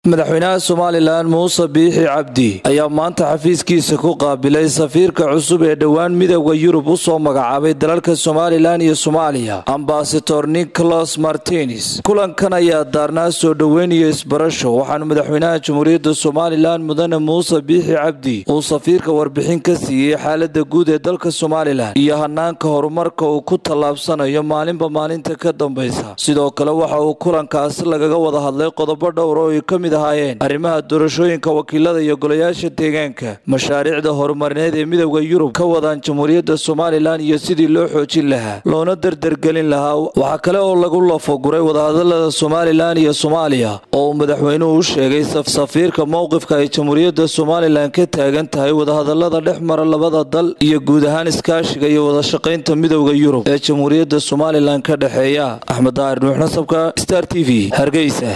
madaxweynaha somalilan muuse biixi cabdi ayaa maanta xafiiskiisa ku qaabilay safiirka cusub ee dhowaan midooda yurub u soo magacaabay dalalka somalilan iyo soomaaliya ambasador nicholas martines kulankan ayaa daarnaa soo dhoweyn iyo isbarasho waxaana madaxweynaha jamhuuriyadda somalilan mudane muuse biixi cabdi uu safiirka warbixin ka siiyey xaalada guud ee dalka somalilan iyo hanaanka horumarka uu ku tallaabsanayo maalinba maalinta ka dambaysa sidoo kale waxa uu kulankaasi lagaga wada hadlay qodobo dhowr oo ay ka mid ahaayeen arrimaha doorashooyinka wakiilada iyo golayaasha deegaanka mashaariicda horumarineed ee midooda yurub ka wadaan jamhuuriyadda somalilan iyo sidii loo xoojin lahaa loona dardargelin lahaa waxaa kale oo lagu lafoguray wadahadalada somalilan iyo soomaaliya oo uu madaxweynuhu u sheegay safiirka mowqifka ay jamhuuriyadda somalilan ka taagan tahay wadahadalada dhex mara labada dal iyo guud ahaan iskaashiga iyo wadashaqaynta midooda yurub ee jamhuuriyadda somalilan ka dhexeeya axmed daahir nuux nasabka star t v hargeysa